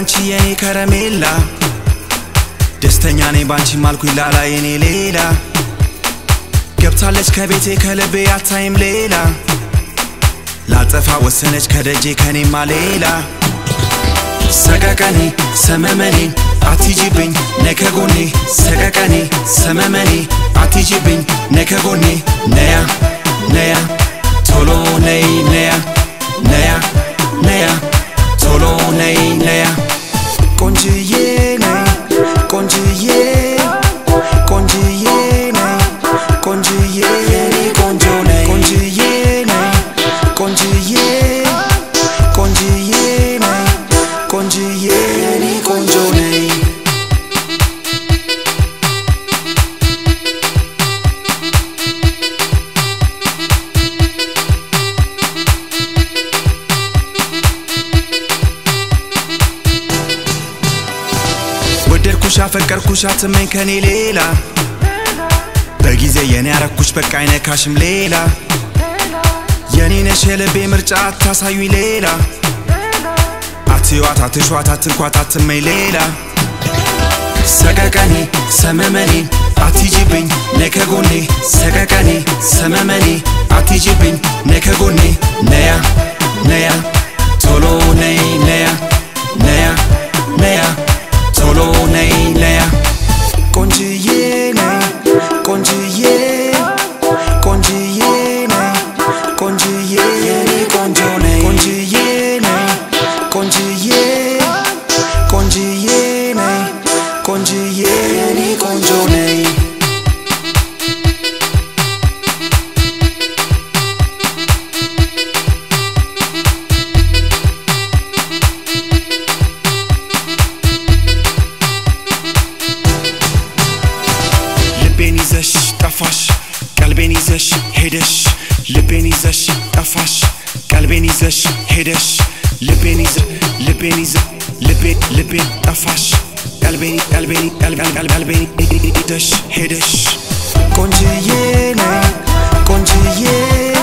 አንቺ የኔ ከረሜላ ደስተኛ ነኝ ባንቺ ማልኩኝ ላላ የኔ ሌላ ገብታለች ከቤቴ ከልቤ አታይም ሌላ ላጠፋ ወሰነች ከደጄ ከኔማ ሌላ ሰቀቀኔ ሰመመኔ አትጂብኝ ነከጎኔ ሰቀቀኔ ሰመመኔ አትጂብኝ ነከጎኔ ነያ ነያ ቶሎ ነይ ነያ ነያ ነያ ቶሎ ነይ ነያ ቆንጅዬ ነይ ቆንጅዬ ቆንጅዬ ነይ ቆንጅዬ የኔ ቆንጆ ነይ ቆንጅዬ ነይ ቆንጅዬ ቆንጅዬ ነይ ቆንጅዬ የኔ ቆንጆ ነይ ወደድኩሽ አፈቀርኩሽ አትመኝ ከኔ ሌላ በጊዜ የኔ ያረኩሽ በቃ አይነካሽም ሌላ የኔ ነሽ የልቤ ምርጫ አታሳዩኝ ሌላ አትዩዋት አትሿት አትንኳት አትመኝ ሌላ ሰቀቀኔ ሰመመኔ አትጂብኝ ነከጎኔ ሰቀቀኔ ሰመመኔ አትጂብኝ ነከጎኔ ነያ ነያ ቶሎ ነይ ነያ ነያ ነያ ቶሎ ነይ ነያ ቆንጅዬ ነይ ቆንጅዬ ቆንጅዬ ነይ ቆንጅዬ የኔ ቆንጆ ነይ ቆንጅዬ ነይ ቆንጅዬ ቆንጅዬ ነይ ቆንጅዬ የኔ ቆንጆ ነይ ልቤን ይዘሽ ጠፋሽ ቀልቤን ይዘሽ ሄደሽ ልቤን ይዘሽ ጠፋሽ ቀልቤን ይዘሽ ሄደሽ ልቤን ይዘ ልቤን ይዘ ልቤን ልቤን ጠፋሽ ቀልቤን ቀልቤን ቀልቤን ቀልቤን ይዘሽ ሄደሽ ቆንጅዬ ነይ ቆንጅዬ